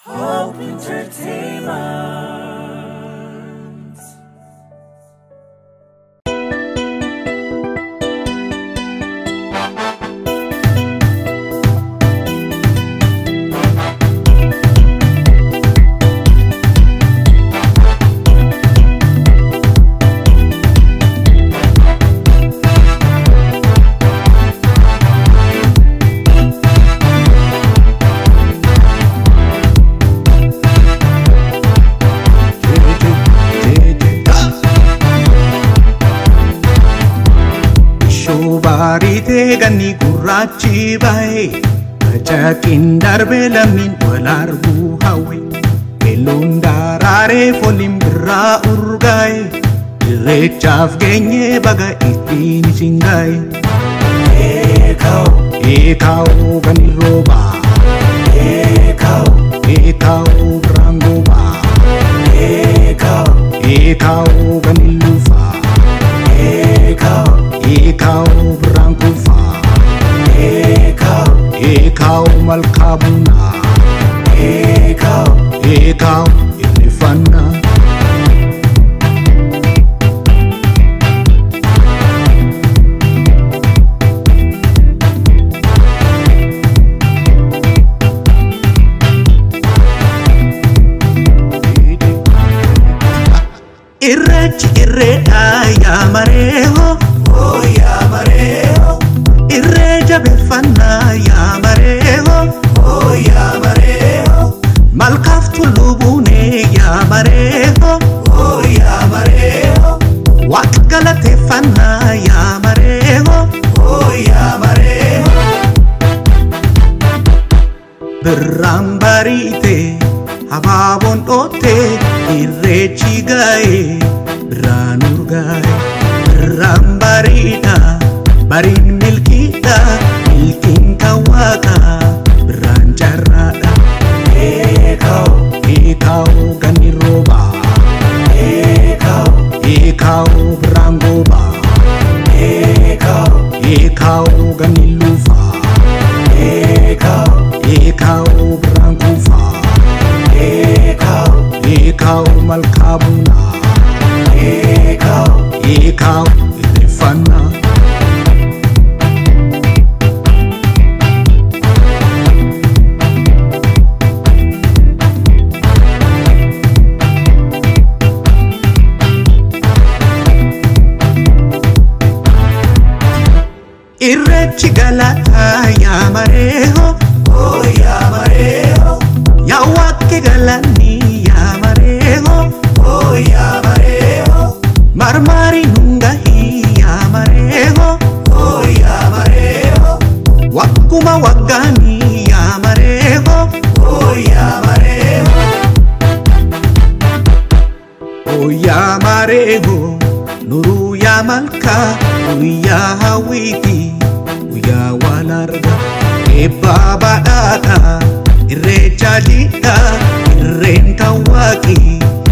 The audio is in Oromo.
Hope Entertainment. Shoobaritee ganni gurraachi bahe Facaaqiin darbe lammiin wal arguu hawwe Keelloon daraaree fooliin birraa urgaaye Irreechaaf geenye baga ittiin isin gaaye Eekaa'u eekaa'u gani roobaa Eekaa'u eekaa'u birraan goobaa Eekaa'u eekaa'u gani lufaa Eekaa'u eekaa'u birraan kufaa Eekaa'u eekaa'u malkaa bunaa Eekaa'u eekaa'u irreeffannaa Irreechi irreedhaa yaa mareeho Oh yaa mareeho Irree jabeeffannaa yaa mareeho Oh yaa mareeho Malkaaf tulluu buunee yaa mareeho Oh yaa mareeho Waaqa galateeffannaa yaa mareeho Oh yaa mareeho birraan bariite habaaboon dhootte irreechi gaa'e birraan urgaa'e birraan bariidha bariin milkiidha milkiin kan waaqa birraan carraadha eekaa'u eekaa'u ganni roobaa eekaa'u eekaa'u birraan goobaa eekaa'u eekaa'u ganni lufaa eekaa'u eekaa'u birraan kufaa eekaa'u eekaa'u malkaa bunaa eekaa'u eekaa'u irreeffannaa Irreechi galataa yaa mareeho Oh yaa mareeho Yaa waaqi galanii yaa mareeho Oh yaa mareeho Marmaari nungahii yaa mareeho Oh yaa mareeho Wagguma waggaanii yaa mareeho Oh yaa mareeho Oh yaa mareeho nuruu yaa malkaa guyyaa hawwiiti guyyaa wal arga eebbaa badhaadha irreecha jiidha irreen kan waaqii